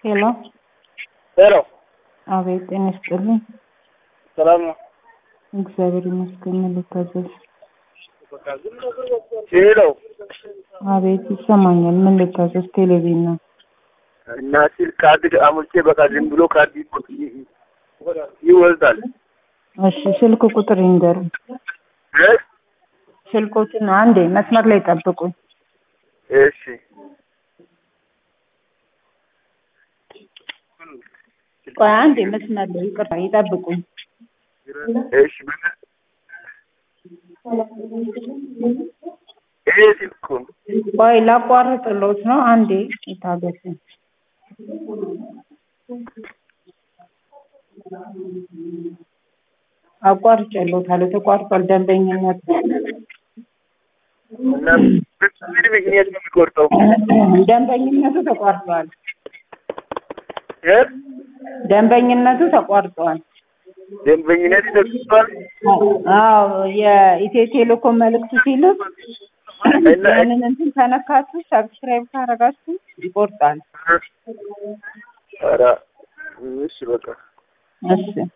ሄሎ ሄሎ፣ አቤት፣ ጤና ይስጥልኝ። ሰላም ነው? እግዚአብሔር ይመስገን። ምን ልታዘዝ? ሄሎ፣ አቤት፣ ይሰማኛል። ምን ልታዘዝ? ቴሌቪዥን ነው። እና ሲል ካርድ አሙልቼ በቃ ዝም ብሎ ካርድ ይ- ይወልዳል። እሺ፣ ስልክ ቁጥር ይንገሩ። እ? ስልኮትን አንዴ መስመር ላይ ጠብቁኝ። እሺ ቆይ አንዴ መስመር ላይ ይቅርታ፣ ይጠብቁኝ። እሺ በቃ ይሄ ስልክ እኮ ነው። ቆይ ላቋርጥሎት ነው። አንዴ ይታገሱኝ። አቋርጬሎታለሁ። ተቋርጧል ደንበኝነት እና ምን ምክንያት ነው የሚቆርጠው? ደንበኝነቱ ተቋርጧል። እ? ደንበኝነቱ ተቋርጧል። ደንበኝነት ተሰጥቷል። አዎ የኢትዮ ቴሌኮም መልእክት ሲልክ ያንን እንትን ከነካችሁ ሰብስክራይብ ካረጋችሁ ይቆርጣል። ኧረ እሺ በቃ እሺ